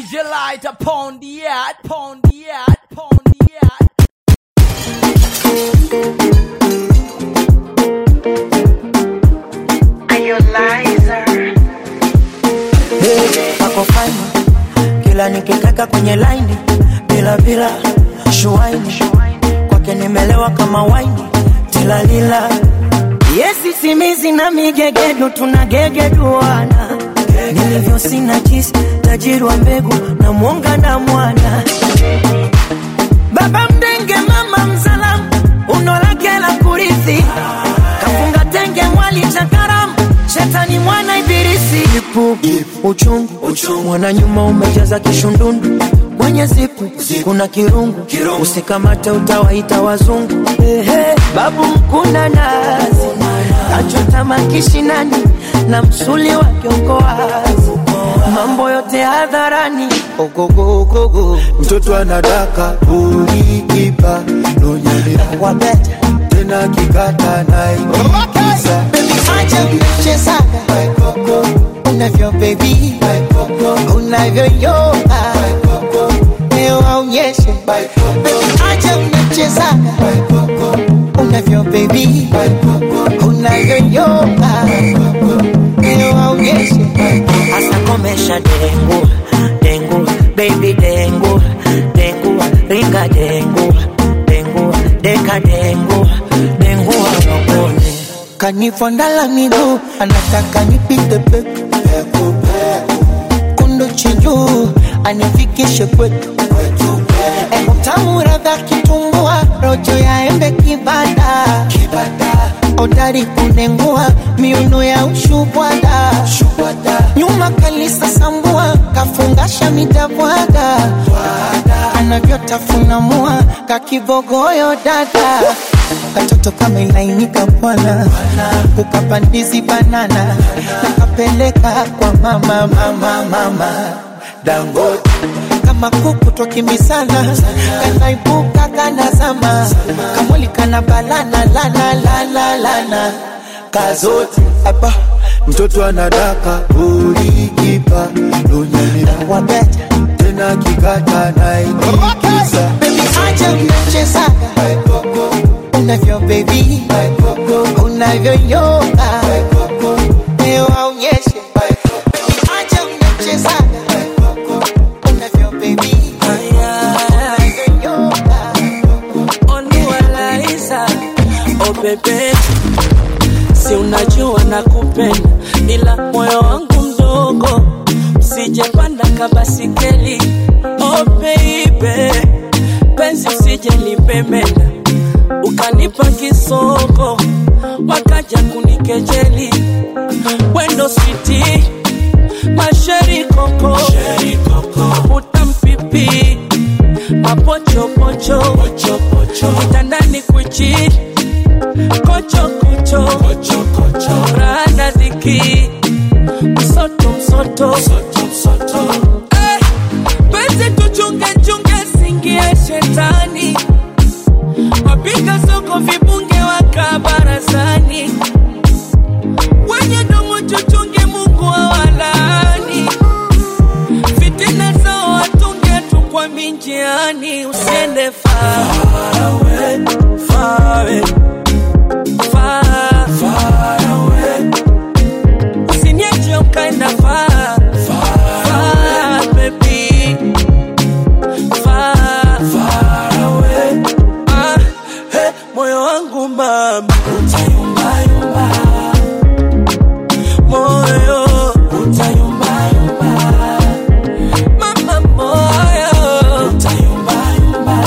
DJ light upon the yard, upon the yard, upon the yard. Ako fine kila nikikaka kwenye laini bila bila shuaini kwake nimelewa kama waini tilalila yesi simizi na migegedu tunagegeduana nilivyo sina jisi tajiri wa mbegu na mwonga na mwana baba mdenge mama mzalamu uno lake la kurithi kafunga tenge mwali cha karamu shetani mwana ibilisi ipu uchungu, mwana nyuma umejaza kishundundu mwenye zipu kuna kirungu, usikamate utawaita wazungu Ehe, babu mkuna nazi achota makishinani na msuli wa kiongoazi mambo yote hadharani ogogogogo mtoto anadaka ulikipa nonyelea wabeta tena kikata naikiza acha mchezaga unavyo bebi unavyoyoga leo aonyeshe acha mchezaga unavyo bebi unavyoyoga leo aonyeshe hasa komesha dengu dengu baby dengu dengu ringa dengu dengu deka dengu dengu wapone kanifondala miguu anataka nipite peku kundu chinjuu anifikishe kwetu Ego tamu radha kitumbua rojo ya embe kibada odari kunengua miuno ya ushubwada nyuma kalisa sambua kafungasha midabwaga anavyotafuna mua kakibogoyo dada katoto kama ilainika bwana ukapandizi banana nakapeleka kwa mama mama mama dangote kama kuku twakimbizana kanaibuka kanazama kamwili kana balana lana lana lana kazote hapa mtoto anadaka ulikipa nonyelea wabeta tena kikata naikiza bebi acha mchezaga unavyo bebi unavyoyoga leo aonyeshe Baby, acha mchezaga unavyo bebi unavyoyoga Oluwalaiza, oh bebe, si unajua nakupenda, ila moyo wangu mdogo, usijepanda kabasikeli. Oh baby, penzi usije lipemenda, ukanipa kisoko, wakaja kunikejeli. Wendo switi, masheri koko, utampipi mapochopocho kitandani kwichi kochokocho rana dhiki msoto msoto Eh, penzi tuchungechunge singie shetani wapiga soko vibunge waka barazani wenye domo chuchunge mungu awalani fitina zao watunge tu kwa minjiani usiende far away, far away, far, far away. Usiniache ukaenda far, far, baby. Far, far away. Ah, hey, moyo wangu mama utayumbayumba moyo utayumbayumba mama moyo utayumbayumba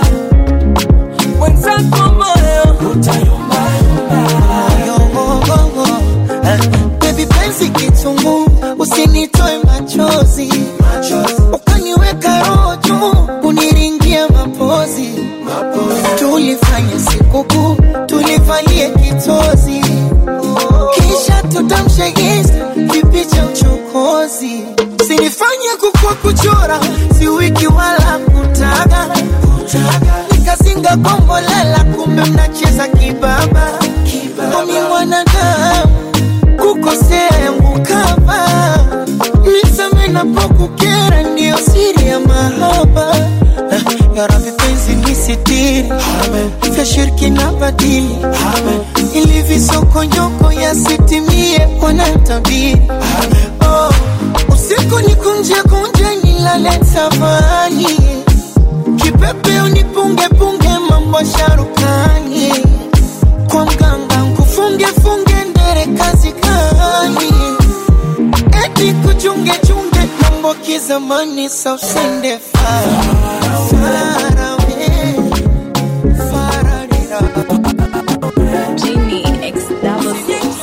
mwenzako moyo utayumbayumba Yogogogo. Eh, Baby penzi kitungu usinitoe machozi ukaniweka roho juu uniringia mapozi tulifanya sikukuu tulivalie kitozi kisha tutamshegeza kipicha uchokozi sinifanye kukua kuchora si wiki wala kutaga nikazinga kombolela kumbe mnacheza kibaba omi mwanadamu kukosea yangu kama nisame yanapokukera ndiyo siri ya mahaba Ah, ya Rabbi penzi nisitiri vya shirki na badili ili visokonyoko yasitimie wanatabiri oh, usiku ni kunje kunje nilale tafani kipepe unipunge punge mambo sharukani kwa mganga nkufunge funge ndere kazi kani eti kuchunge chunge mambo kizamani sausende fara fara we fararira Genie X double six.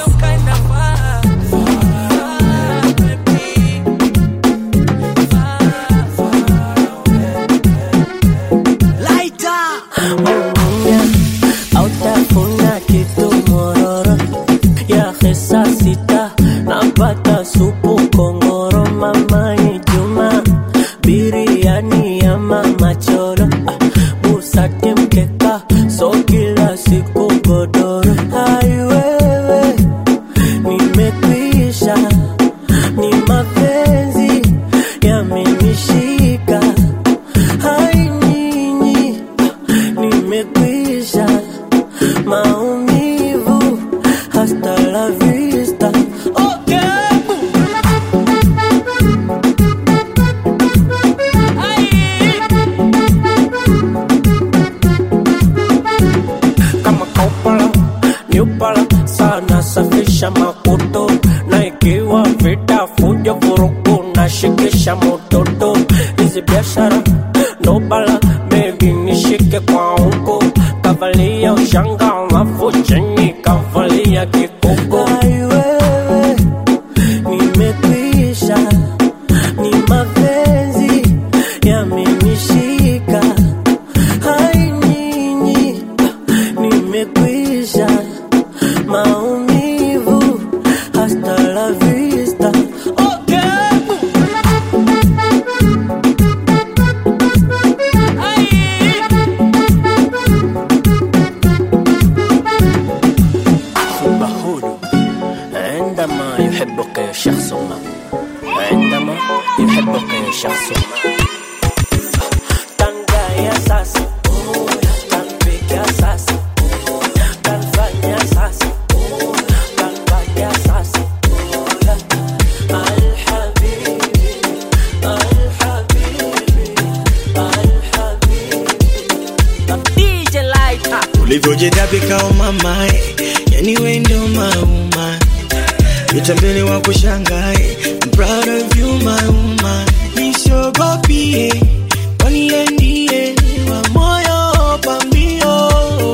autafuna kitu mororo ya hesa sita napata supu kongoro mamani juma biriani ya mama choro ah, busati mkeka so kila siku godoro aiwewe nimekwisha ni mapenzi yamenishika hai nyinyi nimekwisha maumivu hasta la vista okay. kama kaupala niupala sana safisha makoto na ikiwa vita fujo vurugu na shikisha mototo hizi biashara ndo bala bebi nishike kwa huko kavalia ushanga alafu chini kavalia kikoko aiwewe nimekwisha ni mapenzi yamenishika hai nyinyi nimekwisha maumivu hasta la vista okay. بهود عندما يحبك شخص ما عندما يحبك شخص ما Tangaya sasa Tanpiga sasa Tanfanya sasa Tanfanya sasa Al-Habibi Al-Habibi Al-Habibi DJ Lighter ulivyojidabika umamae yani wendo mauma utambele wa kushangae I'm proud of you my woman nisogopie waniendie wa moyo pambio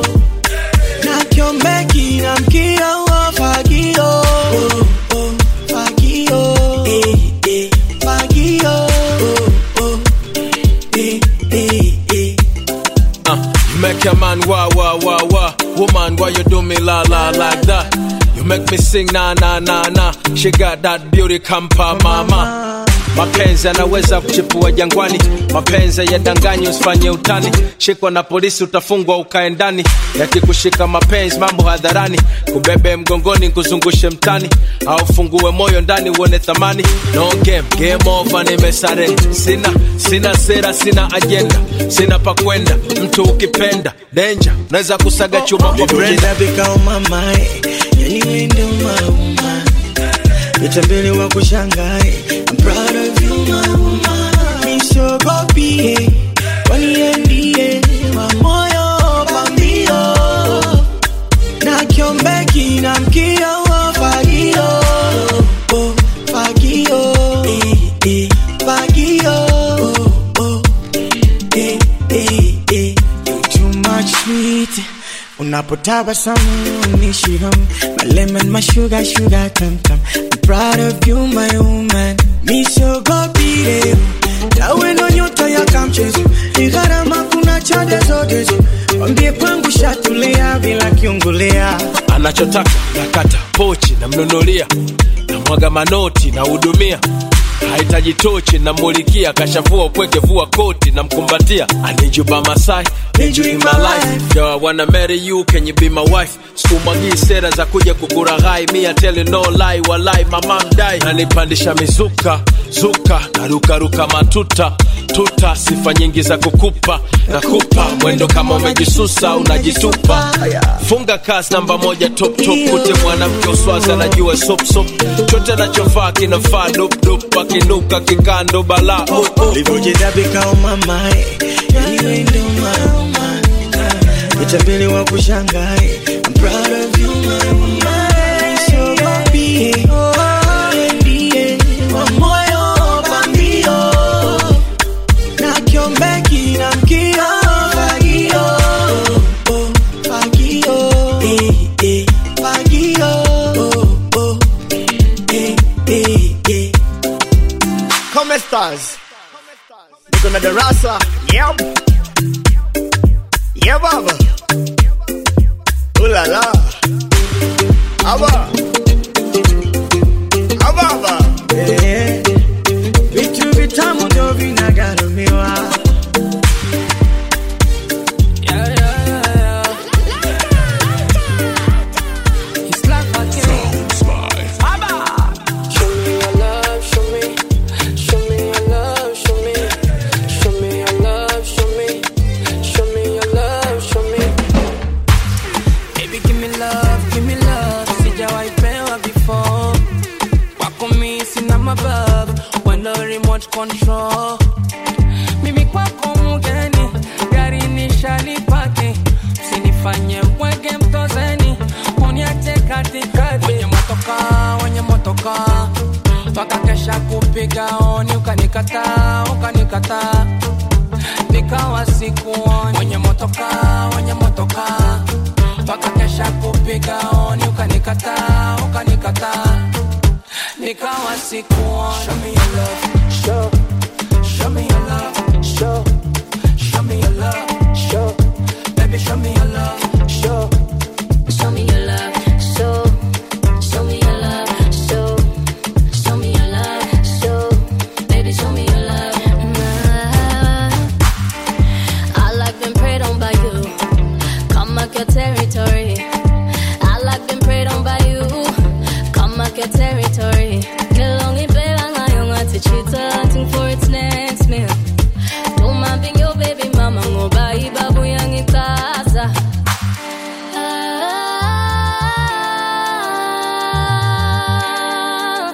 na kiombeki na mkia wa fagio oh, oh, fagio eh, eh, fagio oh, oh, eh, eh, eh. Uh, you make a man wah wah wah wah. Woman, why you do me la la like that? You make me sing na na na na. She got that beauty kampa mama. Mapenzi yanaweza kuchipua jangwani, mapenzi yadanganyi, usifanye utani. Shikwa na polisi utafungwa ukae ndani, yakikushika mapenzi mambo hadharani, kubebe mgongoni kuzungushe mtani, au fungue moyo ndani uone thamani. No game, game over, nimesare. Sina sina sera, sina ajenda, sina pa kwenda. Mtu ukipenda danger, unaweza kusaga chuma kwa brenda. ulivyojidabika umamae yani wendo mauma utambele wa kushangae I'm proud of you my woman nisogopie waniendie wa moyo pambio na kiombeki na mkia wa fagio oh, fagio eh, eh, fagio oh, oh, eh, eh, eh. You too much sweet unapotabasamu unishiham my lemon my sugar sugar tam tam I'm proud of you my woman misogopire tawe ndo nyota ya kamchezo ni gharama kuna chade zote wambie kwangu shatulia bila kiungulea anachotaka nakata pochi namnunulia namwaga manoti nahudumia hahitaji tochi namulikia kashavua upweke vua koti namkumbatia I need you by my side need you in my life yo I wanna marry you can you be my wife sikumwagii sera za kuja kukuraghai mi I tell you no lie walai mama mdai nanipandisha mizuka zuka narukaruka matuta tuta sifa nyingi za kukupa nakupa mwendo kama umejisusa unajitupa funga kas namba moja top top kute mwanamke uswazi anajua sop sop chote anachovaa kinafaa dop dop akinuka kikando bala oh, oh. Livyojedabika umamae Anyway ndo mama Utambele wa kushangae I'm proud of you my woman So baby Ndiye wa moyo pambio Na kiombeki na mkio Fagio oh, Fagio eh, eh, Fagio oh, oh, eh, eh, eh. Come stars. Niko na darasa. Yep. Yeah, baba. Ooh la la. Aba. Ababa. Eh, vitu vitamu ndo vinagarumiwa Yeah, yeah, yeah, yeah. It's like my game. Show me your love, show me. Show me your love, show me. Show me your love, show me. Show me your love, show me. Baby, give me love, give me love. Sijawahi pewa before. Wako mi sina mabavu. When the remote control. Mimi kwako mgeni, gari nishalipaki. Usinifanye mwege mtozeni, uniache katikati. Wenye motoka, wenye motoka, wakakesha kupiga oni, ukanikataa, ukanikataa nikawa sikuoni. Wenye motoka, wenye motoka, wakakesha kupiga oni, ukanikataa, ukanikataa nikawa sikuoni. Show me your love, show Show me your love, show. Show me your love, show. Baby, show me your love, show. Show me your love, show. Show me your love, show. Show me your love, show. Baby, show me your love. I like being preyed on by you. Come mark your territory. I like being preyed on by you. Come mark your territory. Kilongi bela ngayong atichita, ting for its next meal. Tumambing your baby mama ngoba ibabu yang ikaza. Ah,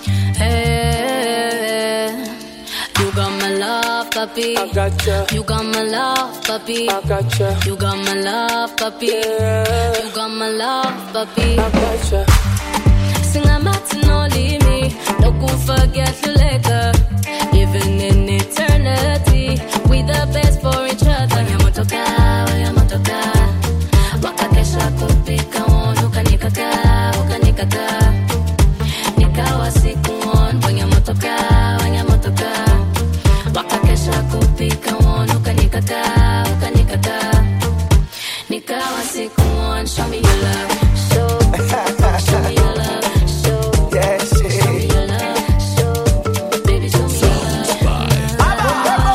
hey, you got my love, puppy. I gotcha, You got my love, puppy. I gotcha, You got my love, puppy. yeah, You got my love, puppy. I gotcha. Sing I'm out to no leave me. No go forget you later. Even in eternity, we the best for each other. Wanyamotoka, wanyamotoka. Wakakesha kupika on, ukanikata, ukanikata. Nikawa sikuon, wanyamotoka, wanyamotoka. Wakakesha kupika on, ukanikata, ukanikata. Nikawa sikuon, show me your love, show. Show me your love, show. Show me your love, show. Baby, show me your love.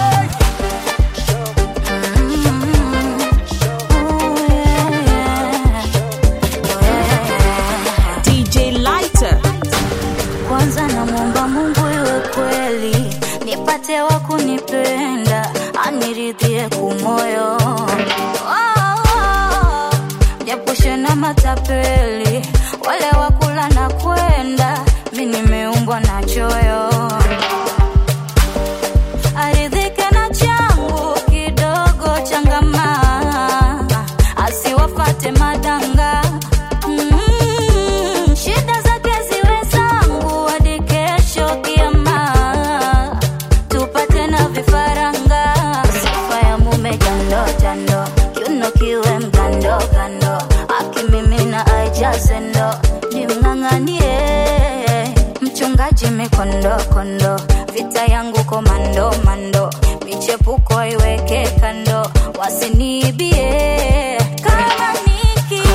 DJ Lighter. kwanza namwomba Mungu iwe kweli, nipate wa kunipenda, aniridhie kumoyo, oh, japushe na matapeli, wale wakula na kwenda, mi nimeumbwa na choyo, aridhike na changu kidogo, changama, asiwafate madanga Mm, shida zake ziwe zangu hadi kesho kiama, tupate na vifaranga. Sifa ya mume jando jando, kiuno kiwe mgando gando, akimimina aijaze ndo, nimng'ang'anie mchungaji mikondo kondo, vita yangu komando mando, michepuko iweke kando, wasiniibie kama niki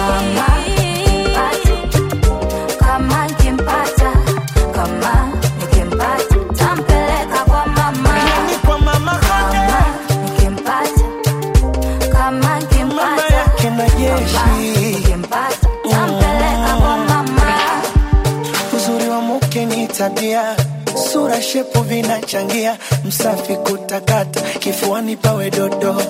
kama nikimpata kama nikimpata tabia sura shepu vinachangia msafi kutakata kifuani pawe dodo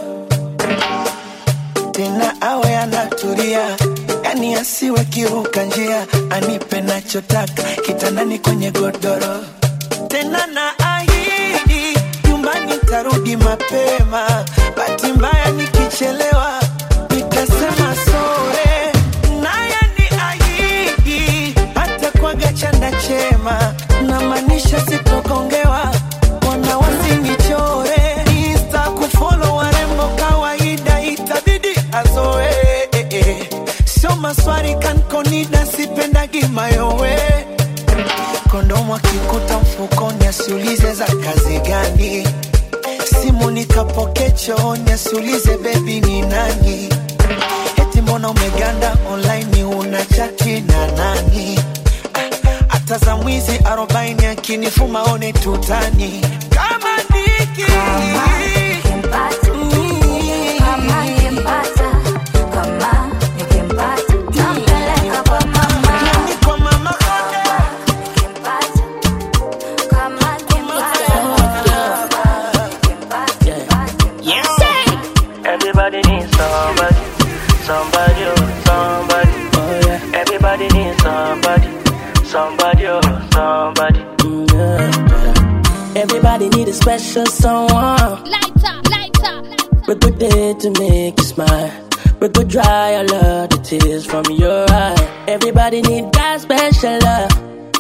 tena awe anatulia yani asiwe kiruka njia anipe nachotaka kitandani kwenye godoro tena na ahidi nyumbani tarudi mapema bahati mbaya nikichelewa nitasema sore naye ni ahidi hata kwaga chanda chema namaanisha sitogongewa wana wasinichore insta kufolo warembo kawaida itabidi azoe eh, eh. sio maswari kankonida sipendagi mayowe kondomu akikuta mfukoni asiulize za kazi gani simu nikapoke chooni asiulize bebi ni nani eti mbona umeganda online una chati na nani Ah, hata za mwizi arobaini akinifuma one tutani kama niki Yani kwa mama Everybody needs somebody, somebody, oh, somebody. Oh, yeah. Everybody needs somebody, somebody, oh, somebody. Everybody need a special someone. Lighter, lighter. We good day to make you smile. We could dry all of the tears from your eye. Everybody need that special love.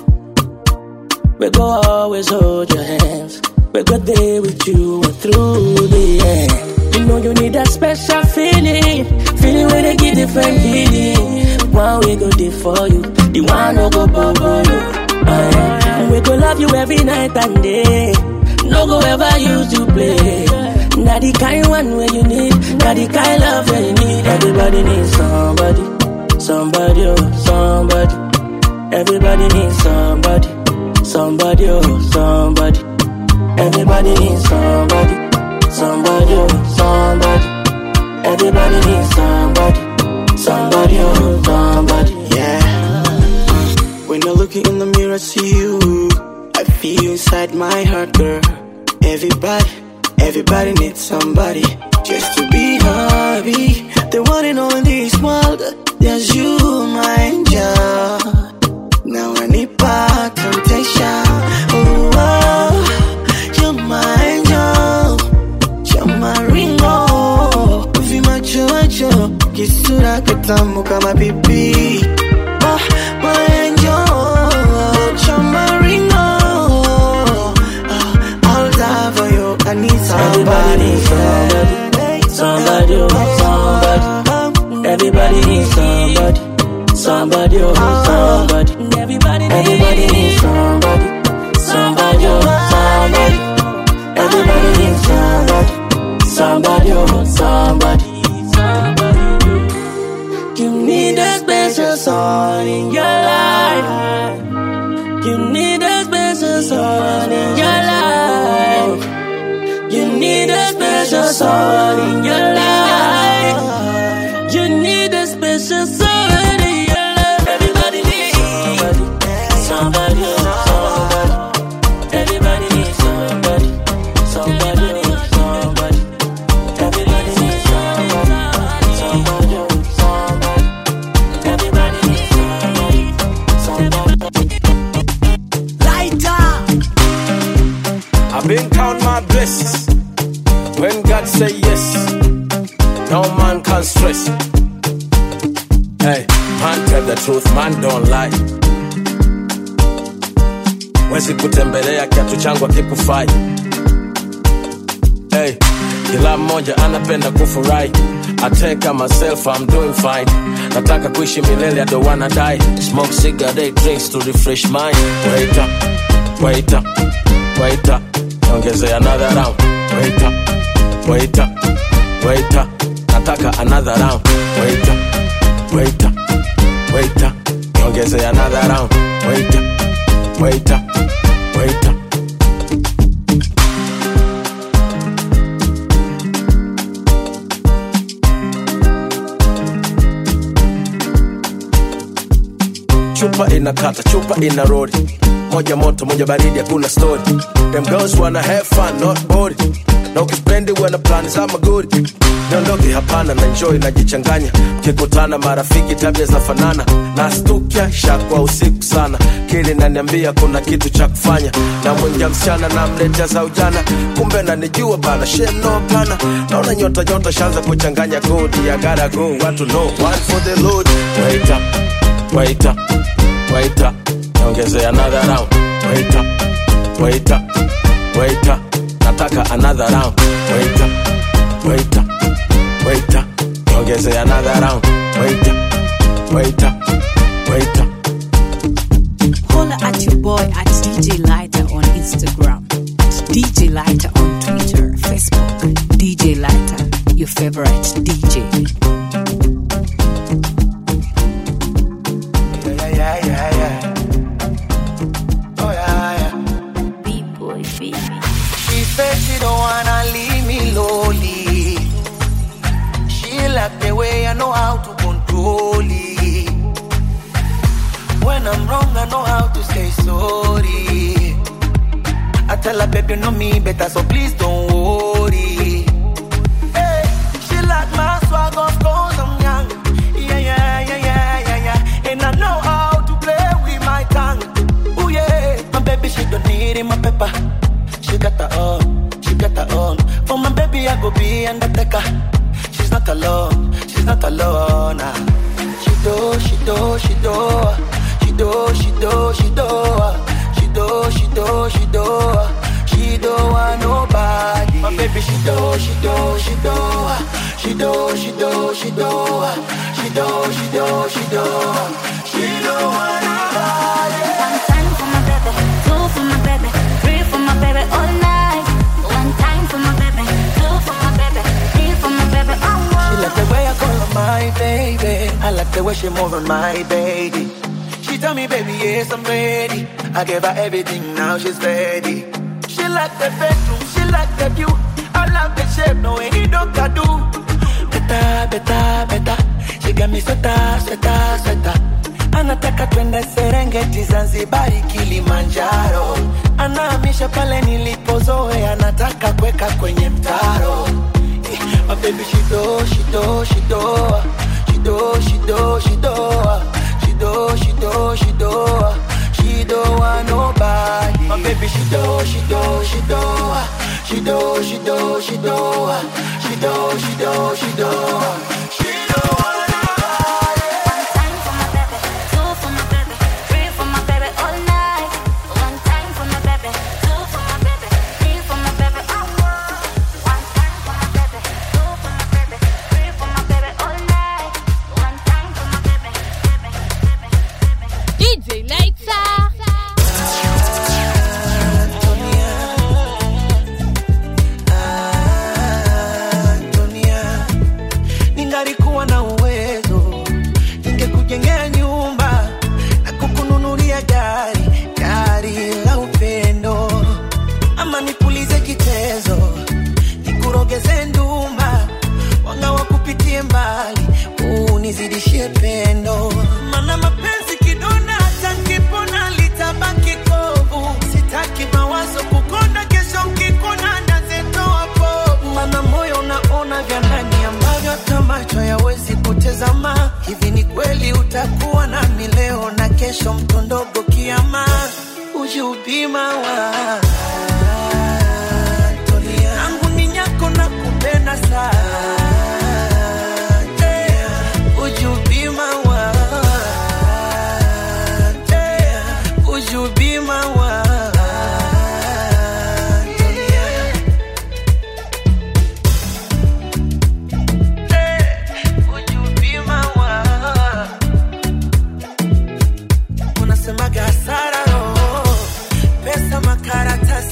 We go always hold your hands. We go there with you and through the end. You know you need that special feeling, feeling where they give different healing. One we go there for you, the one no go bubble you. Uh, yeah. We go love you every night and day. No go ever use you play. Not the kind one where you need, not the kind love where you need. Everybody needs somebody, somebody, oh, somebody. Everybody needs somebody, somebody, oh, somebody. Everybody needs somebody, somebody, oh, somebody. Everybody needs somebody, somebody, oh, somebody. Yeah. When I look in the mirror, see you. I feel you inside my heart, girl. Everybody, everybody needs somebody just to be happy. The one and only in this world, there's you, my angel. Now I need back temptation. Oh, oh, you're my angel. You're my ringo. Vimacho macho, kisura kitamu kama pipi. Oh, my angel. You're my ringo. Oh, I'll die for you. I need somebody. Somebody, oh, somebody. Everybody needs somebody. Somebody, oh, somebody. Everybody, everybody needs somebody. Somebody, oh, somebody. Everybody needs somebody. Somebody, oh, somebody. You need a special someone in your life. You need a special someone in your life. You need a special someone in your life. You need a special someone in your life. Everybody needs somebody. Somebody, oh, somebody. Everybody needs somebody. Somebody, oh, somebody. Everybody needs somebody. Somebody, oh, somebody. Everybody needs somebody. Somebody. Lighter. I've been count my blessings. When God say yes, no man can stress. Hey, man tell the truth, man don't lie. Wezi kutembelea kiatu changu akikufai. Hey, kila mmoja anapenda kufurahi. I take myself, I'm doing fine. Nataka kuishi milele, I don't wanna die. Smoke cigarette, drinks to refresh mind. Wait up, wait up, wait up. Ongezea another round. Wait up, wait up, wait up. Nataka another round. Wait up, wait up, wait up. Ongezea another round. Wait up, wait up, wait up. chupa chupa inakata chupa ina rodi moja moto moja baridi hakuna story them girls wanna have fun not bored na ukipendi wana plani za magori niondoke hapana na enjoy najichanganya kikutana marafiki tabia za fanana na stukia shakwa usiku sana kili naniambia kuna kitu cha kufanya na mwingia msichana na mletea za ujana kumbe nanijua bana sheno pana naona nyota nyota shanza kuchanganya kodi ya gotta go watu know one for the load wait up wait up wait up niongezee another round wait up wait up wait up nataka another round wait up wait up wait up niongezee another round wait up wait up wait up Holla at your boy at DJ Lighter on Instagram, at DJ Lighter on Twitter, Facebook. DJ Lighter, your favorite DJ. Yeah, yeah, yeah, yeah. Oh, yeah, yeah. B-boy, baby. She said she don't wanna leave me lonely. She like the way I know how to control it. When I'm wrong, I know how to say sorry. I tell her, baby, you know me better, so please don't worry. Hey, she like my swag, of course I'm young. Yeah, yeah, yeah, yeah, yeah, yeah. And I know how to play with my tongue. Oh yeah, my baby, she don't need it, my pepper. She got her own, she got her own. For my baby, I go be undertaker. She's not alone, she's not alone. ah. She do, she do, she do, she do, she do, she do, she do, she do, she do, she do want nobody. My baby, she do, she do, she do, she do, she do, she do, she do, she do, she do, she do want nobody. One time for my baby, two for my baby, three for my baby all night. One time for my baby, two for my baby, three for my baby all She night. like the way I call her my baby. I like the way she move on my baby. She tell me, baby, yes, I'm ready. I gave her everything, now she's ready. She like the bedroom, she like the view. I love the shape, no way he don't got do. Better, better, better. She got me sweater, sweater, sweater. Anataka twende Serengeti, Zanzibari, Kilimanjaro. Anahamisha pale nilipozoea, anataka kuweka kwenye mtaro. Eh, My baby, she do, she do, she do, she do, she do, she do, she do, she do, she do, she do want nobody. My baby, she do, she do, she do, she do, she do, she do, she do, she do, she do, she do want nobody. One time for my baby, two for my baby, three for my baby all night. One time for my baby, two for my baby, three for my baby all night. One time for my baby, two for my baby, three for my baby all night. One time for my baby, baby, baby, baby. DJ Lighter. Antonia, ningalikuwa na uwezo ningekujengea nyumba na kukununulia gari gari la upendo ama nipulize kitezo nikurogeze nduma wanga wakupitie mbali unizidishie pendo mana mapenzi kidonda hata nkipona litabaki kovu sitaki mawazo kukonda kesho nkikona nazetoa povu mana moyo unaona vya ndani ambavyo hata macho yawezi kutezama hivi ni kweli utakuwa nami leo na kesho mtondogo kiama ujubima wa Antonia. Nangu ni nyako na kupenda sana Would you be my one? Would you be my one? Would you be my one? Unasemaga hasara roho, pesa makaratasi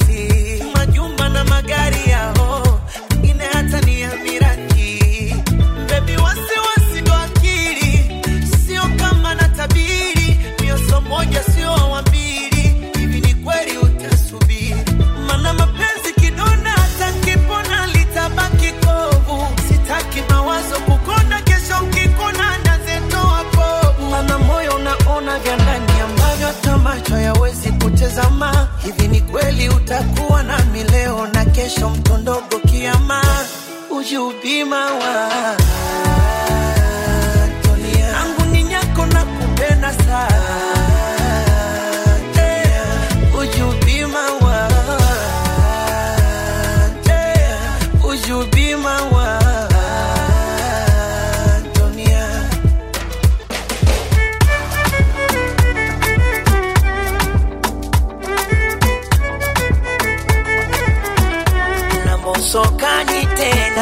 hivi ni kweli utakuwa nami leo na kesho mtondogo kiama ujubima wa yangu ni nyako na kupenda sana Eh, ujubima wa Eh, ujubima wa dunia namosokani tena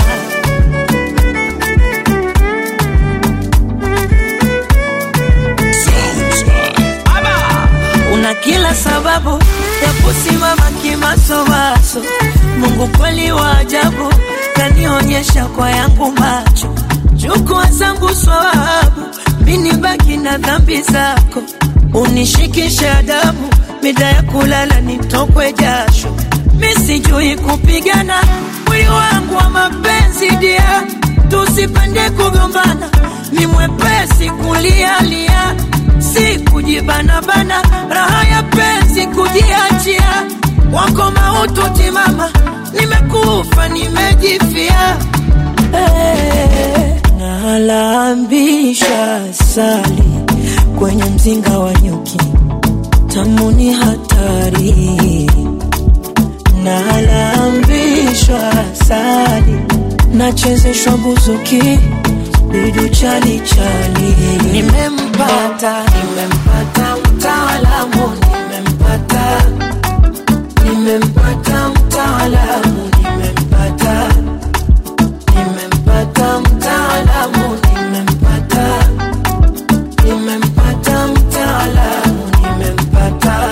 una kila sababu ya kusimama kimasomaso mungu kweli wa ajabu kanionyesha kwa yangu macho chukua zangu swawabu mini baki na dhambi zako unishikishe adabu mida ya kulala nitokwe jasho misijui kupigana mwili wangu wa mapenzi dia tusipende kugombana ni mwepesi kulialia si kujibanabana raha ya penzi kujiachia wako mautu timama nimekufa nimejifia hey, nalambisha sali kwenye mzinga wa nyuki tamuni hatari nalambishwa sali nachezeshwa buzuki bidu chali chali nimempata nimempata mtaalamu nimempata nimempata mtaalamu nimempata nimempata mtaalamu nimempata nimempata mtaalamu nimempata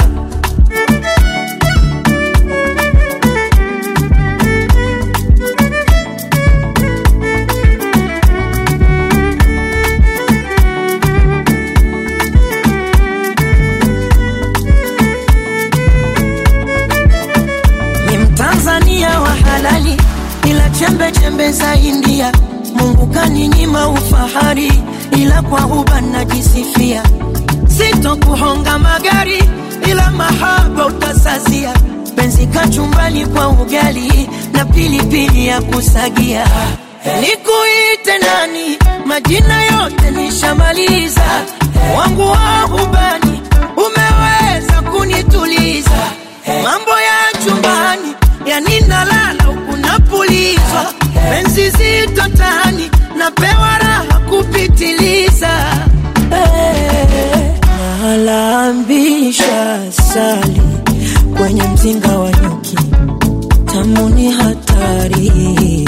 ni mtanzania wa halali ila chembe chembe za india mungu kaninyima ufahari ila kwa huba najisifia sito kuhonga magari ila mahaba utasazia penzi kachumbali kwa ugali na pilipili ya kusagia nikuite nani majina yote nishamaliza wangu wa hubani umeweza kunituliza mambo ya chumbani yani nalala huku napulizwa penzi zito tani napewa raha kupitiliza hey, nalambisha sali kwenye mzinga wa nyuki tamuni hatari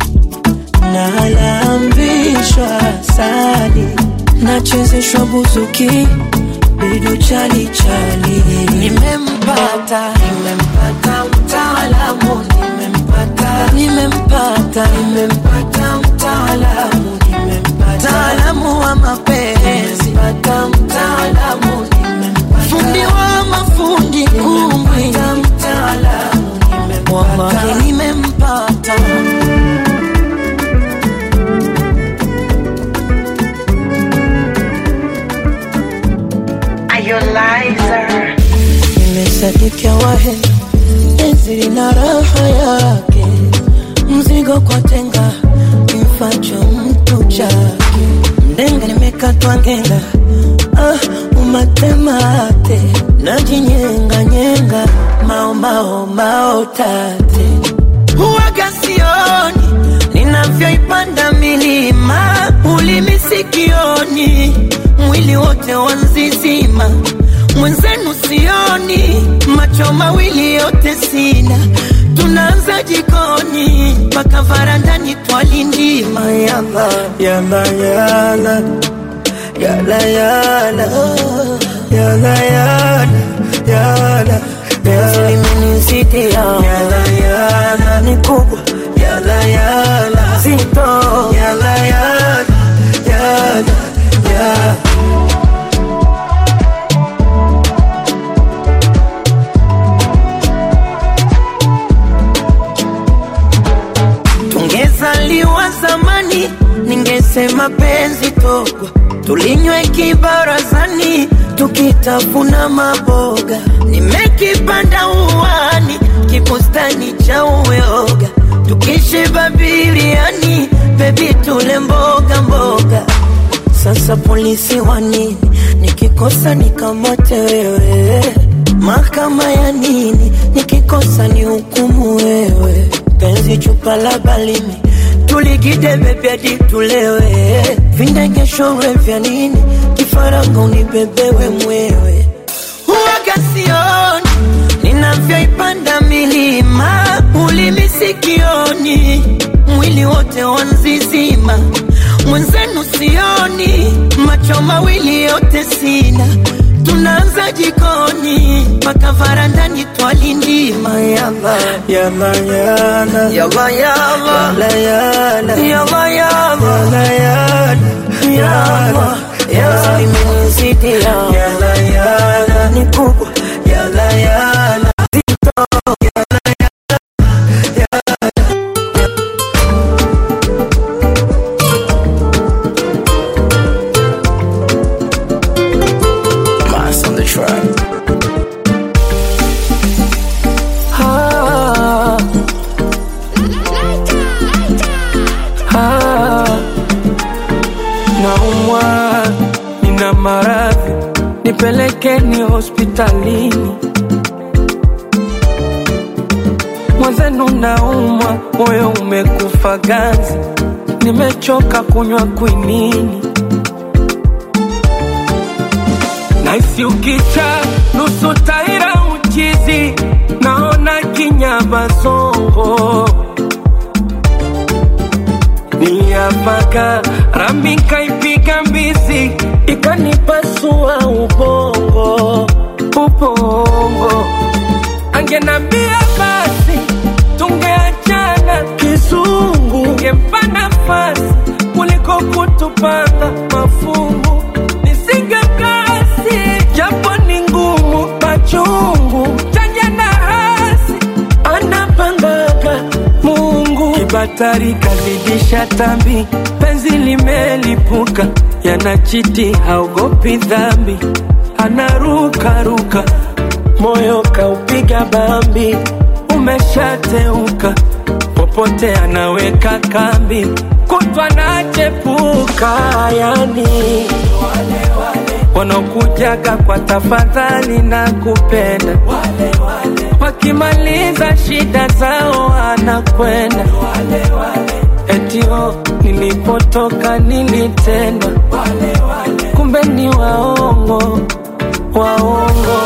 nalambishwa sali nachezeshwa buzuki bidu chali chali nimempata nimempata mtaalamu nimempata nimempata nimempata mtaalamu nimempata mtaalamu wa mapenzi nimempata mtaalamu nimempata fundi wa mafundi kumbwi mtaalamu nimempata nimempata nimesadikia wahe penzi lina raha yake mzigo kwa tenga kimfacho mtu chake mdenga nimekatwa ngenga ah, umatemate najinyenganyenga maomao mao tate huwaga sioni ninavyoipanda milima ulimi sikioni mwili wote wanzizima mwenzenu sioni macho mawili yote sina tunaanza jikoni mpaka varandani twalindima yala yala yala yala yala yala yala yala yala limenisitia yala yala ni kubwa yala yala zito yala yala yala yala tungezaliwa zamani ningesema penzi togwa tulinywe kibarazani tukitafuna maboga. Nimekipanda uwani, kibustani cha uyoga, tukishiba biriani, bebi tule mboga mboga. Sasa polisi wa nini? Nikikosa nikamate wewe, mahakama ya nini? Nikikosa ni hukumu wewe, penzi chupa la balimi tuligide bebi hadi tulewe, vindegeshowe vya nini? Kifaranga unibebewe mwewe, huwaga sioni ninavyoipanda milima, ulimi sikioni, mwili wote wanzizima, mwenzenu sioni, macho mawili yote sina, tunaanza jikoni mpaka varandani twalindima yala yala yala yala yala yala yala yala yala yala yala imenizidi yala yala ni kubwa yala yala zito yala Mass on the track. Ah. Ah. Naumwa, nina maradhi, nipelekeni hospitalini. Mwenzenu naumwa, moyo umekufa ganzi, nimechoka kunywa kwinini. Naisi ukicha nusu taira uchizi, naona kinyabazongo niliapaka rami kaipiga mbizi ikanipasua ubongo ubongo angenambia basi tungeachana kizungu ngempa nafasi kuliko kutupanga mafungu nisingekasi japo ni ngumu machungu chanya na hasi anapangaga Mungu kibatari kazidisha tambi, penzi limelipuka, yanachiti haogopi dhambi, anarukaruka, moyo kaupiga bambi, umeshateuka, popote anaweka kambi, kutwa nachepuka, yani wanaokujaga kwa tafadhali na kupenda wakimaliza shida zao anakwenda etio nilipotoka nilitendwa kumbe ni waongo waongo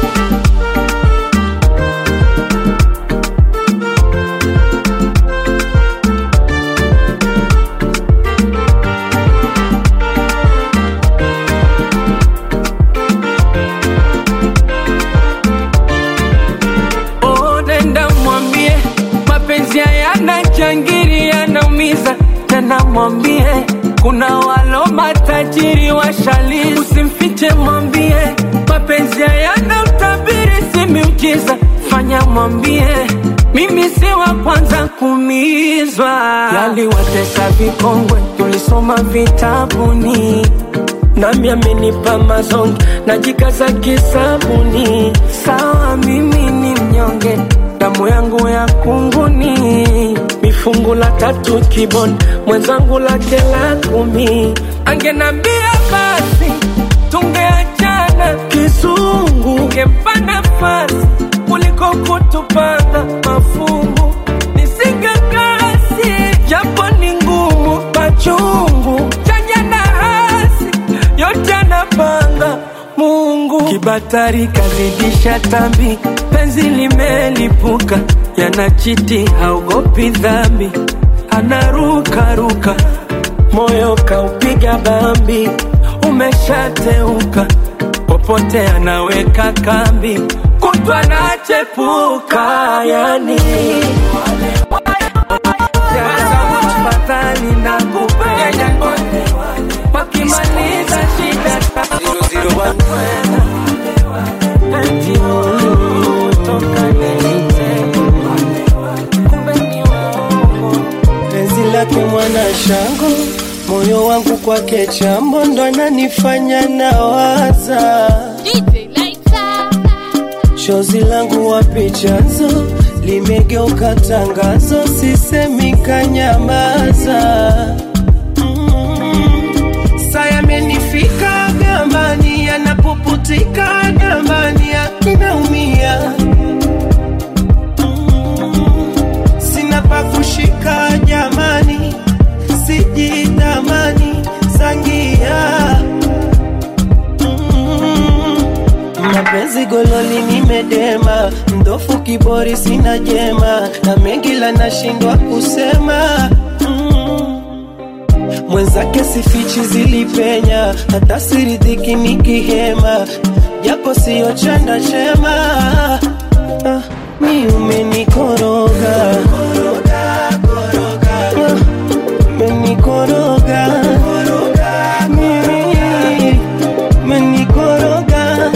Oh, nenda mwambie mapenzi hayana jangiri, yanaumiza tena. Mwambie kuna walo matajiri washalizi, usimfiche, mwambie mapenzi hayana utabiri, si miujiza. Fanya mwambie mimi si wa kwanza kumizwa, yaliwatesa vikongwe, tulisoma vitabuni nami amenipa mazonge najikaza kisabuni sawa mimi ni mnyonge damu yangu ya kunguni mifungu la tatu kiboni mwenzangu lake la kumi angenambia basi tungeachana kizungu ngempa nafasi kuliko kutupanga mafungu nisingekasi japo ni ngumu machungu chanya na hasi yote anapanga Mungu. Kibatari kazidisha tambi, penzi limelipuka, yanachiti haogopi dhambi, anarukaruka, moyo kaupiga bambi, umeshateuka, popote anaweka kambi, kutwa nachepuka, yani fadhali na kupenda wakimaliza shida Eti toka penzi lake mwana shango, moyo wangu kwake chambo, ndo ananifanya nawaza chozi langu wapi chanzo limegeuka tangazo, sisemi kanyamaza. Saa yamenifika gambani, yanapuputika gambani, akinaumia sina pa kushika jamani, sijitamani sangia mapenzi gololi nimedema, mdofu kibori sina jema, na mengi la nashindwa kusema mm. Mwenzake sifichi zilipenya, hata siridhiki nikihema, japo siyo chanda chema ah, mi umenikoroga Ah, umenikoroga Mimi, umenikoroga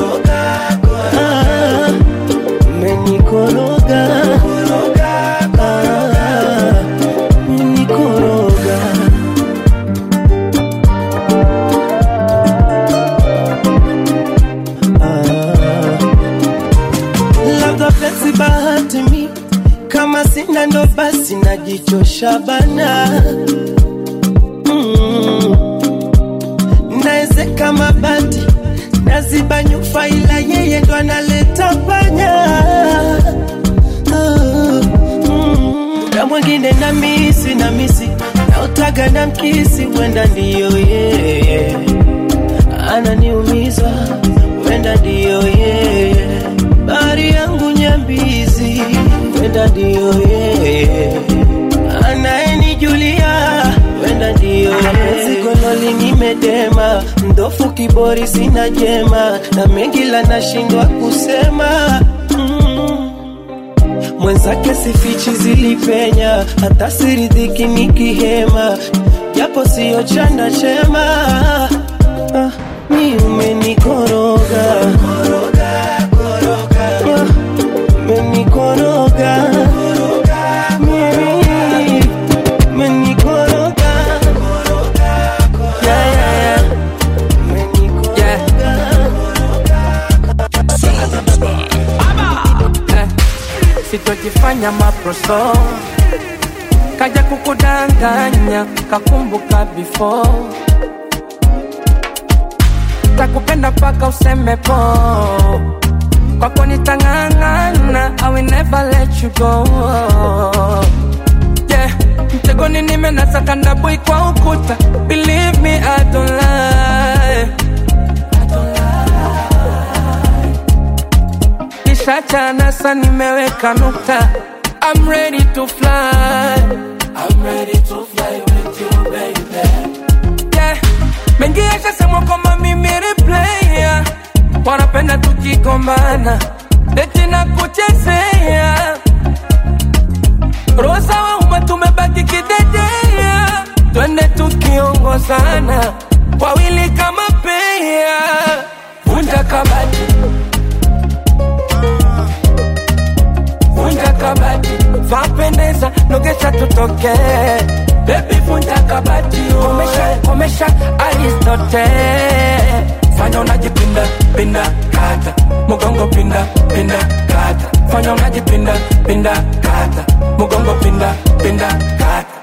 Ah, umenikoroga Ah, umenikoroga labda penzi bahati mi kama sina ndo basi najichosha bana mm. naezeka mabati naziba nyufa ila yeye ndo analeta panya Ah, mm. na mwingine na misi na misi nautaga na mkisi wenda ndiyo yeye ananiumiza wenda ndiyo yeye bari yangu nyambizi wenda ndiyo yeye anayenijulia wenda ndiyo yeye gololi nimedema mdofu kibori sina jema na mengi la nashindwa kusema mm. mwenzake sifichi zilipenya hata siridhiki nikihema japo siyo chanda chema ah, mi umenikoroga Ah, umenikoroga Mimi, umenikoroga Yeah, yeah, yeah. Eh, sitojifanya maproso kaja kukudanganya kakumbuka before takupenda paka useme po kwako nitang'ang'ana I will never let you go yeah. mtegoni nimenasa ndabui kwa ukuta believe me I don't lie nishachana sa nimeweka nukta I'm ready to fly I'm ready to fly with you baby yeah. mengi yashasemwa kwamba mimi replaya wanapenda tukigombana eti na kuchezea rosa wa umma tumebaki kidedea twende tukiongozana wawili kama pea vunja kabati vunja kabati vapendeza nogesha tutoke bebi vunja kabati komesha komesha aristote fanya unajipinda pinda kata mugongo pinda pinda kata fanya unajipinda pinda kata mugongo pinda pinda kata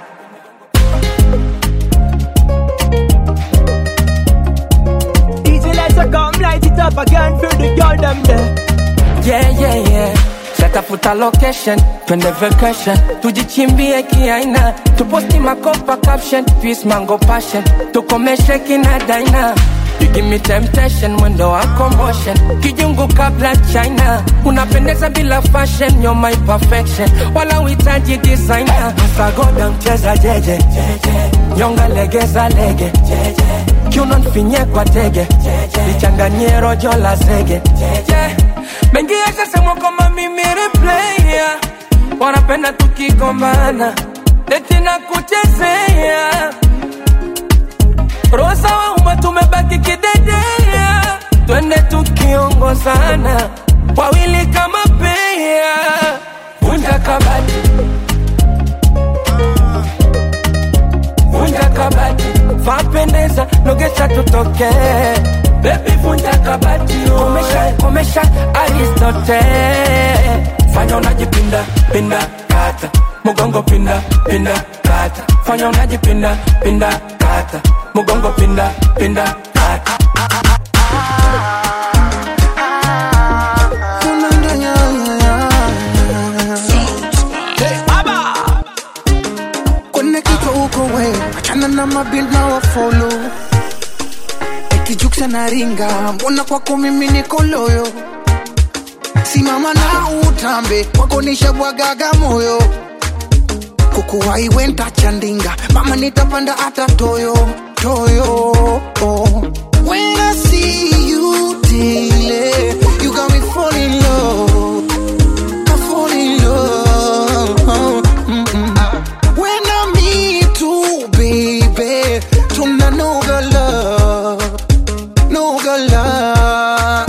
DJ Lighter come light it up again for the girl them there. yeah, yeah, yeah. Shatafuta location, twende vacation, tujichimbie kiaina, tuposti makopa caption, peace mango passion, tukomeshe kina daina. You give me temptation, mwendo wako motion, kijungu kabla China, unapendeza bila fashion, you're my perfection, wala uhitaji designer. Sagoda mcheza jeje, nyonga legeza lege, kiuno nfinye kwa tege, lichanganyie rojo la zege, yeah. mengi yashasemwa kwamba mimi replaya wanapenda tukigombana eti na kuchezea rosa wa umma tumebaki kidedea twende tukiongozana wawili kama pea vunja kabati vunja kabati vapendeza nogesha tutoke bebi vunja kabati komesha takomesha aristote fanya unajipinda pinda kata mugongo pinda pinda kata fanya unajipinda pinda kata mugongo pinda pinda kata kwenye kichwa uko we achana na mabil na wafolo ekijuksa na ringa mbona kwako mimi niko loyo simama na utambe kwako nishabwagaga moyo kukuwai wenta chandinga mama nitapanda hata toyo toyo oh. When I see you daily, you got me fall in love. I fall in love. Mm-mm. When I meet you, baby, tuna no go love, no go love.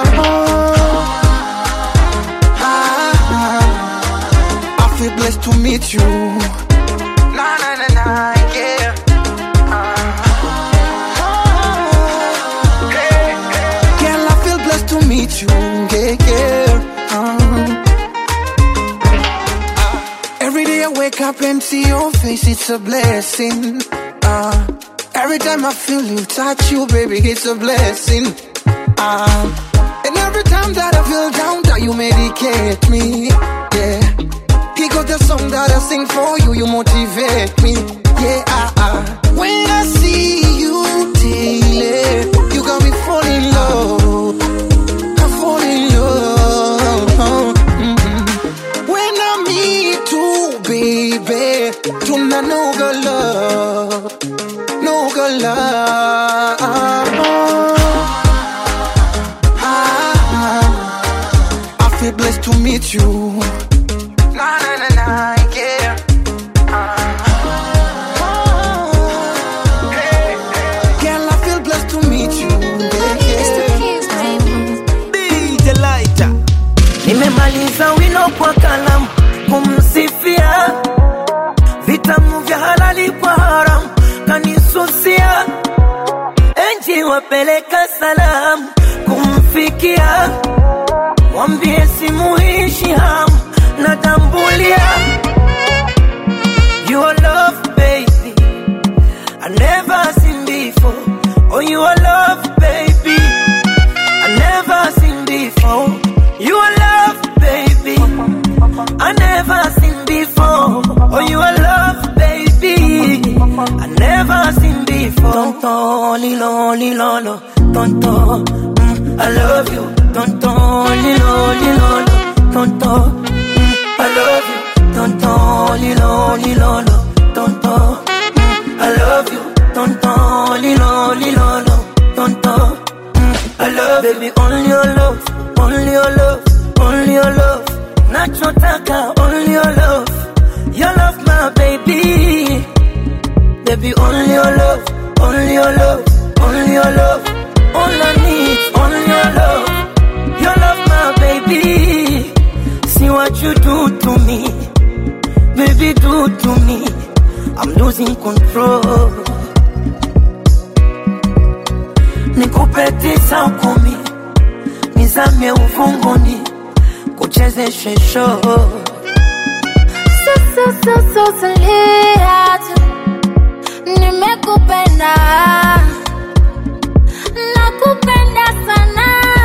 Ah, I feel blessed to meet you. Na na na na, yeah. Girl, I feel blessed to meet you, yeah, yeah. Uh. Every day I wake up and see your face, it's a blessing. Uh, every time I feel you, touch you, baby, it's a blessing. Uh, and every time that I feel down, that you medicate me, yeah. He got the song that I sing for you, you motivate me, yeah. Uh, uh. When I see you daily, you got me fall in love. I fall in love. Mm-mm. When I meet you, baby, tuna no go love, no go love. Ah, I feel blessed to meet you. Na na na na, yeah. Girl, I feel blessed to meet you. Yeah, yeah. DJ Lighter. nimemaliza wino kwa kalamu kumsifia vitamu vya halali kwa haramu kanisusia enji wapeleka salamu kumfikia mwambie simuishi hamu natambulia your love baby I never seen before oh your love baby I never seen before. You are love, baby. I never seen before. Oh, you are love, baby. I never seen before. Tonto, lilo, lilo, lo. tonto. Mm, I love you. Tonto, lilo, lilo, lo. tonto. Mm, I love you. Tonto, lilo, lilo, lo. tonto. Mm, I love you. Tonto, lilo, lilo, lo. tonto. I love baby, only your love, only your love, only your love. Nachotaka, only your love, your love, my baby. Baby, only your love, only your love, only your love. All I need, only your love, your love, my baby. See what you do to me, baby, do to me. I'm losing control. nikupe tisa kumi, nizame ufunguni, kuchezeshe show. Susususulia tu, nimekupenda nakupenda sana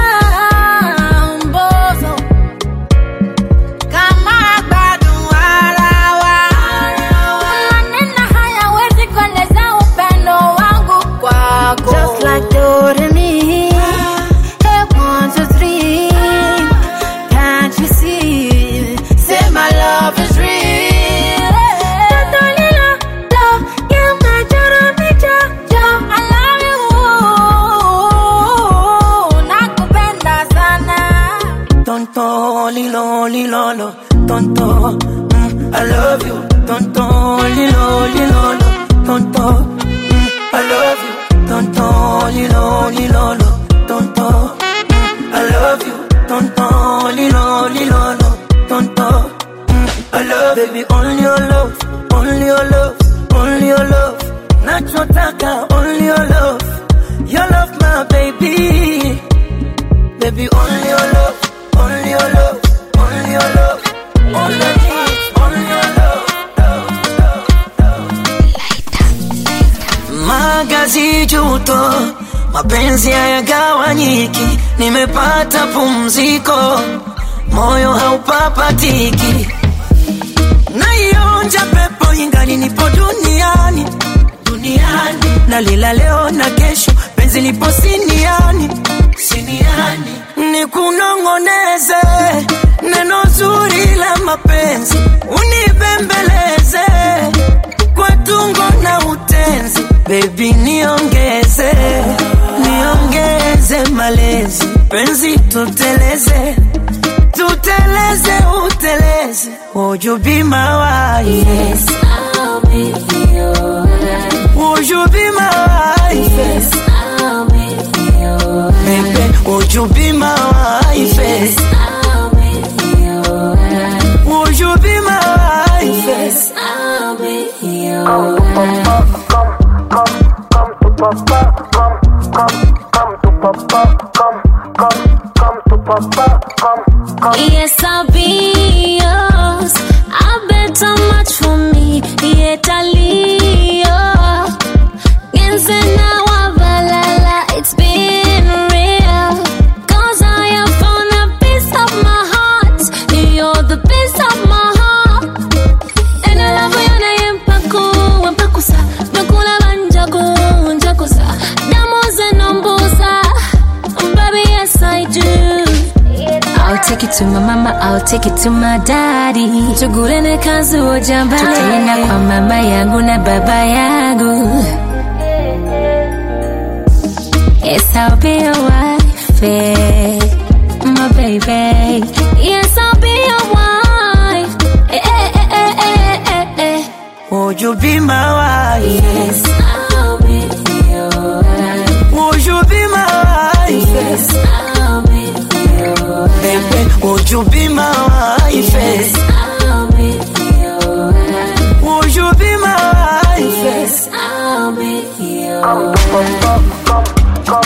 mbozo kama bado warawa maneno hayawezi kueleza upendo wangu kwako just like Doremi hey one two three can't you see say my love is real Totally love, you're my Joromicha, Joe, I love you. Nakupenda sana. Tonto, lilo, lilo, lo, tonto. Mm, I love you. Tonto, lilo, lilo, lo, tonto. Mm, I love you. Tonto, lilo, lilo, lo, tonto. Mm, I love you. Tonto, lilo, lilo, lo, tonto. Mm, I love baby, only your love, only your love, only your love. Nachotaka, only your love, your love, my baby. Baby, only your love, only your love, only your love. All I need, only your love, love, love. Magazi juto, mapenzi hayagawanyiki, nimepata pumziko, moyo haupapatiki, naionja pepo ingali nipo duniani duniani, nalila leo na kesho, penzi lipo siniani siniani, nikunong'oneze neno zuri la mapenzi, unibembeleze kwa tungo na utenzi, baby niongeze niongeze malezi, penzi tuteleze tuteleze uteleze, would you be my wife? Yes, I'll be yours. Would you be my wife? Yes, I'll be yours. Baby, would you be my wife? Yes, I'll be yours. Would you be my wife? Yes, I'll be yours. Yes, I'll be yours. I bet how much for me. Yet I Yense na wabalala, it's been real. Cause I have found a piece of my heart. You're the piece of my heart. And I love you na yempaku, wempakusa. Mekula banjaku, njakusa. Damu zenombusa. Baby, yes I do. I'll take it to my mama, I'll take it to my daddy. Tugulene kazi ujamba. Tutaenda kwa mama yangu na baba yangu. Yes, I'll be your wife, eh, my baby. Yes, I'll be your wife. Eh, eh, eh, eh, eh, eh, eh. Would you be my wife? Yes, I'll be your wife. Would you be my wife? Yes, I'll be your wife. Baby, would you be my wife? Yes, I'll be your wife. Would you be my wife? Yes, I'll be your wife.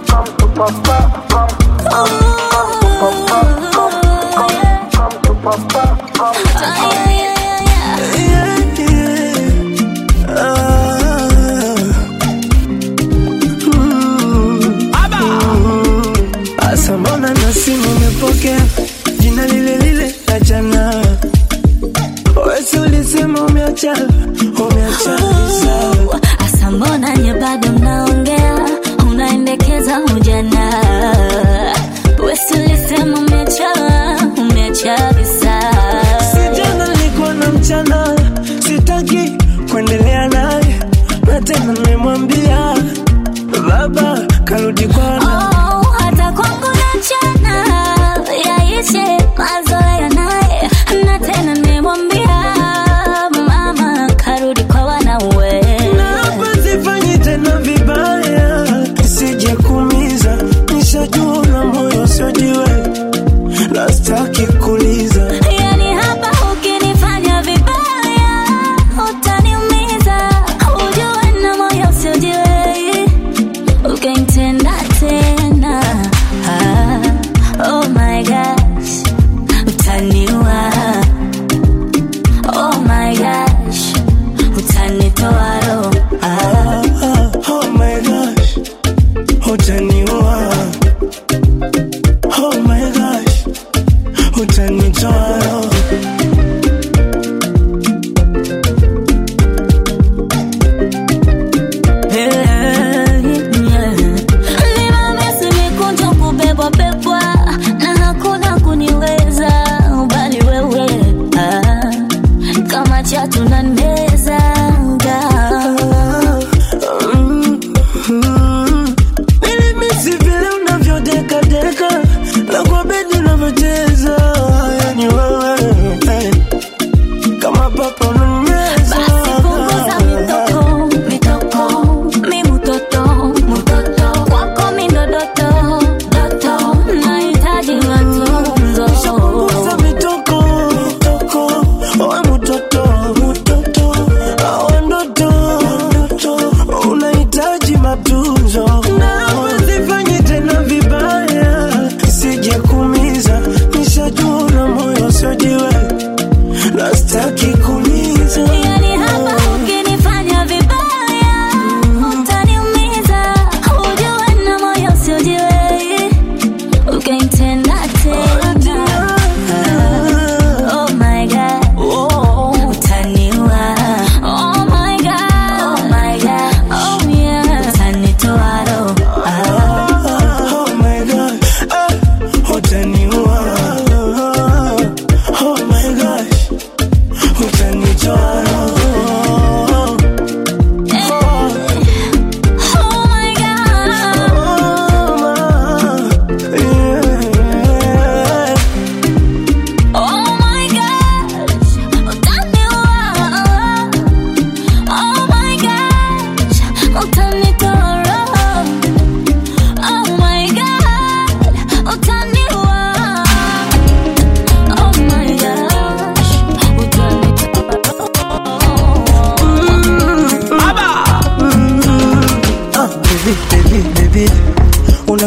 Asa mbona na simu umepokea jina lile lile la jana? Wesi ulisema umeacha umeacha sawa. Asa mbona nye bado mnaongea, unaendekeza ujana. Wesi ulisema umeacha, umeacha visa. Si jana nilikuwa na mchana, sitaki kuendelea naye, na tena nimemwambia baba karudi kwana. Oh, hata kwangu na mchana yaishe mazoea naye,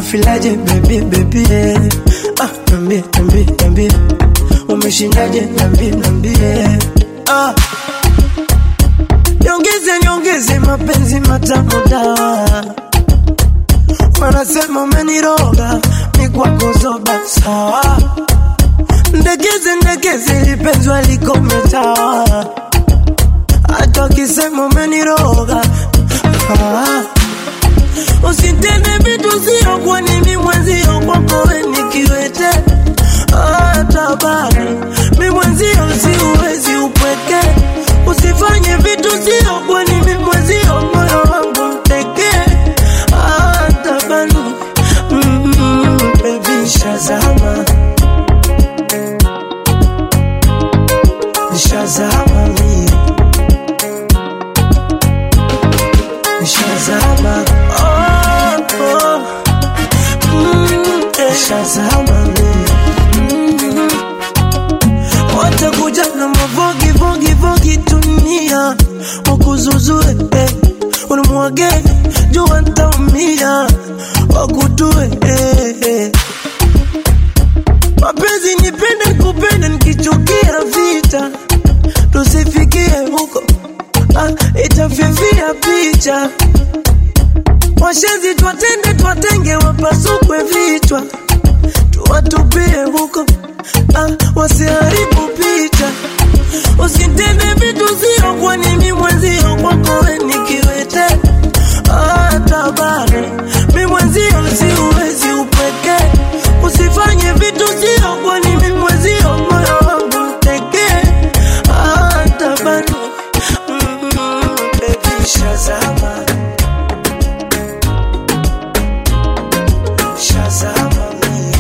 unafilaje baby baby eh. ah, nambie nambie nambie umeshindaje nambie nambie ah. Nyongeze nyongeze mapenzi matamu dawa wanasema umeniroga ni kwako zoba sawa ndegeze ndegeze lipenzwa likometawa hata wakisema umeniroga ah. usitende vitu sio kwa nini mwenzio kwako we nikiwete hata bado mi mwenzio siuwezi upweke usifanye vitu sio kwa nini mwenzio moyo wangu mtekee hata bado mm, baby shazama nishazama mie nishazama oh, oh. Mm, eh, nishazama mie Mm. watakuja na mavogi vogi vogi dunia wakuzuzue eh. unimwage jua ntaumia wakutue eh, eh. mapenzi nipende nikupende nikichukia vita tusifikie huko ah, itafifia picha washenzi twatende twatenge wapasukwe vichwa tuwatupie huko ah, wasiharibu picha usitende vitu sio kwa nini mwenzio kwako we nikiwete hata bado mi mwenzio siuwezi upweke usifanye vitu sio kwa nini mwenzio moyo wangu mtekee hata bado mm, baby shazama shazama mie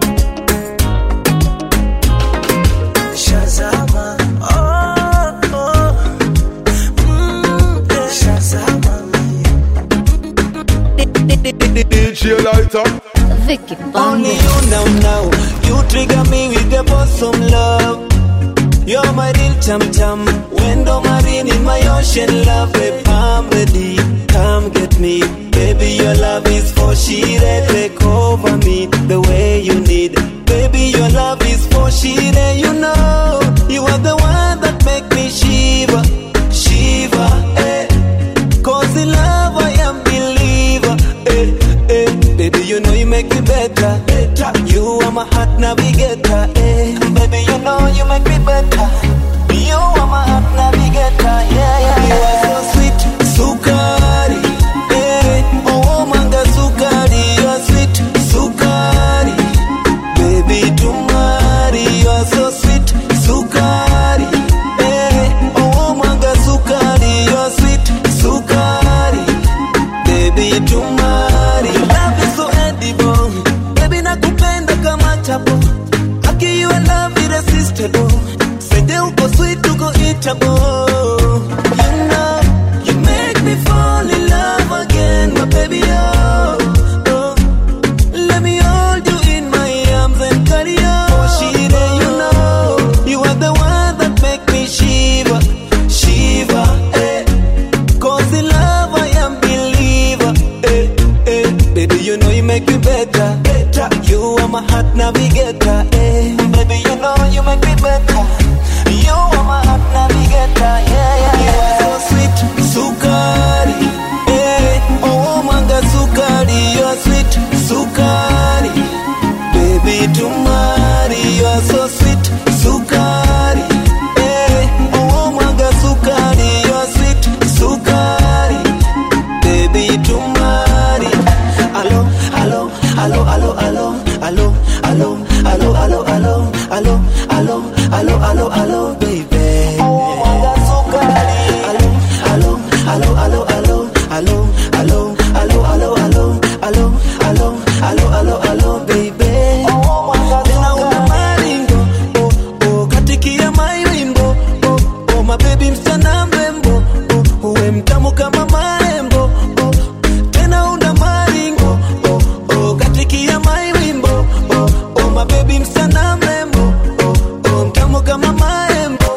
shazama oh, oh. Mm, eh, shazama DJ Lighter. Vicky Only you now, now. You trigger me with your bosom love. You're my real chum chum. Window marine in my ocean love. Babe, I'm ready. Come get me. Baby, your love is for she Take over me the way you need. Baby, your love is for she You know, you are the one that make me shiver. Shiver, eh. Cause in love I am believer. Eh, eh. Baby, you know you make me better. better. You are my heart navigator. Eh. Baby, you know you make me better. You are my heart navigator. Yeah, yeah. You are so sweet, sukari. Eh. Oh, manga sukari. You are sweet, sukari. Baby, tumari. You are so sweet, sukari. Eh. Oh, manga sukari. You are sweet, sukari. Baby, tumari. Love is so edible. Baby, nakupenda kama chapo. Aki you and love irresistible. Sende uko sweet, uko eatable. You know, you make me fall in love again, my baby, oh. oh. Let me hold you in my arms and carry on. Oh, Shire, you know, you are the one that make me shiver, shiver, eh. Cause in love I am believer, eh, eh. Baby, you know you make me better, better. You are my heart navigator, eh. Baby, you know you make me better. You are my heart navigator, yeah, yeah, yeah. You are so sweet, sukari, eh. Oh, manga sukari, you are sweet, sukari. Baby, tumari, you are so sweet, sukari. Eh, oh, manga sukari, you are sweet, sukari. Baby, tumari. Alo, alo, alo, alo, alo, alo, alo, alo, alo, alo, alo, alo, alo, alo, alo, baby. Oh, manga sukari. Alo, alo, alo, alo, alo, alo, alo, alo, alo, alo, alo, alo, alo, alo, alo, baby. Tena una maringo, oh, oh, katikia my wimbo, oh, oh, my baby msichana mrembo, oh, uwe mtamu kama maembo, oh, tena una maringo, oh, oh, katikia my wimbo, oh, oh, my baby msichana mrembo, oh, oh, mtamu kama maembo.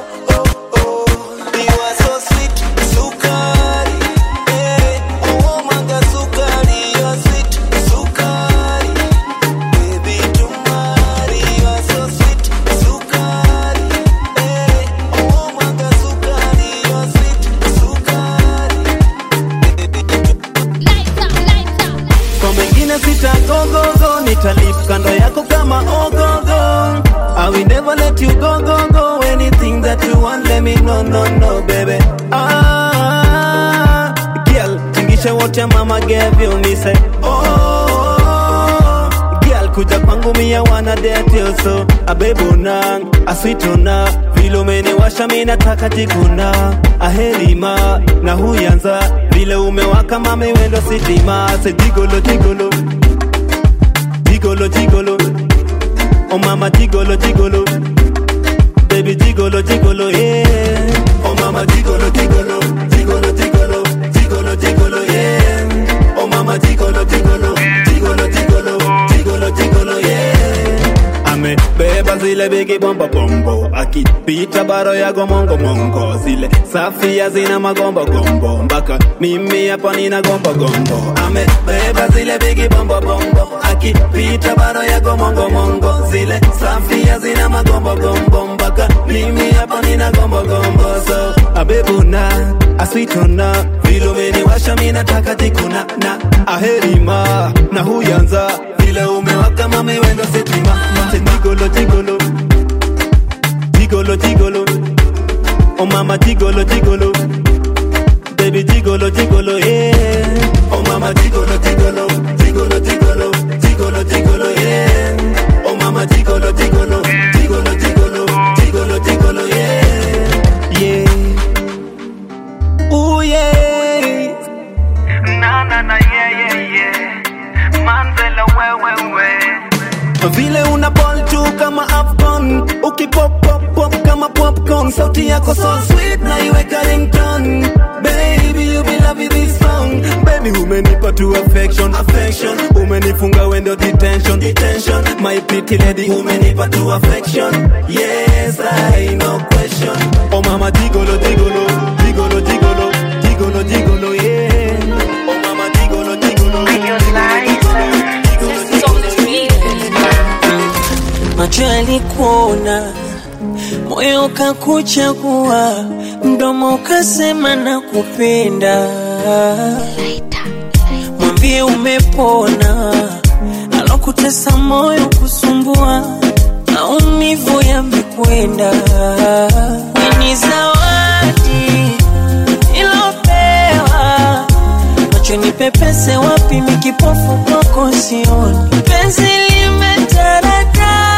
me no no no baby. Ah, girl, tingisha what your mama gave you, me say. Oh, girl, kuja kwangu mia wana date you so abebuna aswituna vile umeniwasha mi nataka jikuna aherima na huyanza vile umewaka mama wendo sitima se jigolo jigolo jigolo jigolo oh mama jigolo jigolo baby jigolo jigolo yeah oh mama jigolo jigolo jigolo jigolo jigolo jigolo yeah oh mama jigolo jigolo jigolo jigolo jigolo jigolo yeah amebeba zile bigi bomba bombo akipita baro yago mongo mongo zile safia zina magombo gombo mpaka mimi hapa nina gombo gombo amebeba zile bigi bombo bombo akipita baro yago mongo mongo zile safia zina magombo gombo mpaka mimi hapa nina gombo gombo so abebuna aswitona vile umeniwasha mi nataka jikuna na aherima na huyanza vile umewaka mami wendo sitima mate jigolo jigolo jigolo jigolo oh mama jigolo jigolo baby jigolo jigolo yeah oh mama jigolo jigolo jigolo jigolo jigolo jigolo yeah oh mama jigolo jigolo jigolo jigolo jigolo jigolo yeah yeah ooh yeah Na na na yeah yeah yeah. Manzela we we we. vile una ball tu kama afcon ukipop pop pop kama popcorn sauti yako so sweet na iweka ringtone baby you be loving this song baby umenipa tu affection affection umenifunga wendo detention detention my pretty lady umenipa tu affection yes i no question oh mama jigolo jigolo jigolo jigolo jigolo jigolo yeah oh mama jigolo jigolo macho yalikuona, moyo ukakuchagua, mdomo ukasema na kupenda. Mwambie umepona, alokutesa moyo kusumbua, maumivu yamekwenda. Ni zawadi ilopewa macho nipepese wapi mikipofu kwako sioni penzi limetaradadi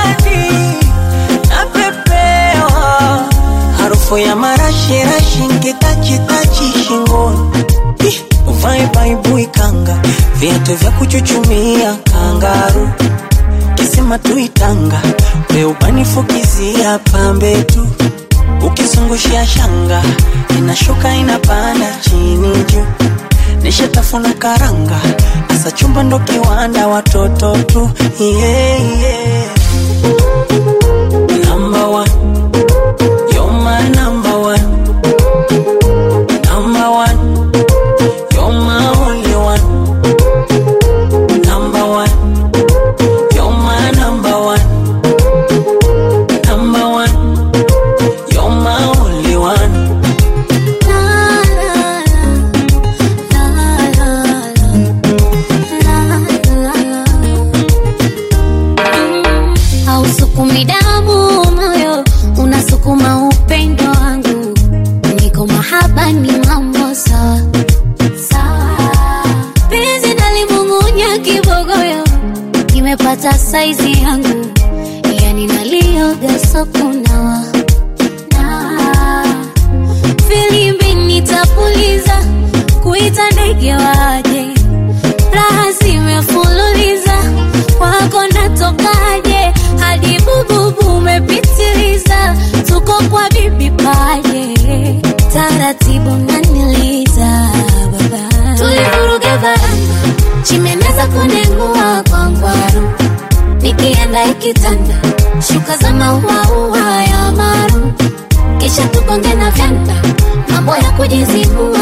napepewa harufu ya marashirashi nkitachitachi shingoni Ih, uvae baibui kanga viatu vya kuchuchumia kangaru kisima tuitanga weubanifukizia pambe tu ukizungushia shanga inashuka inapanda chini juu nishatafuna karanga asa chumba ndo kiwanda watoto tu yeah, yeah. Number one. You're my number one. Number one. You're my only one. Number one. You're my number one. Number one. You're my only one. hausukumi damu moyo unasukuma upendo wangu niko mahaba ni mambo sawa sawa penzi nalimung'unya kibogoyo nimepata saizi yangu yani nalioga sokunawa na filimbi nitapuliza kuita ndege waje raha zimefululiza wako natokaje hadi bububu umepitiliza tuko kwa bibi paje taratibu naniliza baba tulivuruga varanda chimeneza kunengua kwa ngwaru nikienda ikitanda shuka za mauaua ya maru kisha tukonge na vyanda mambo ya kujizibua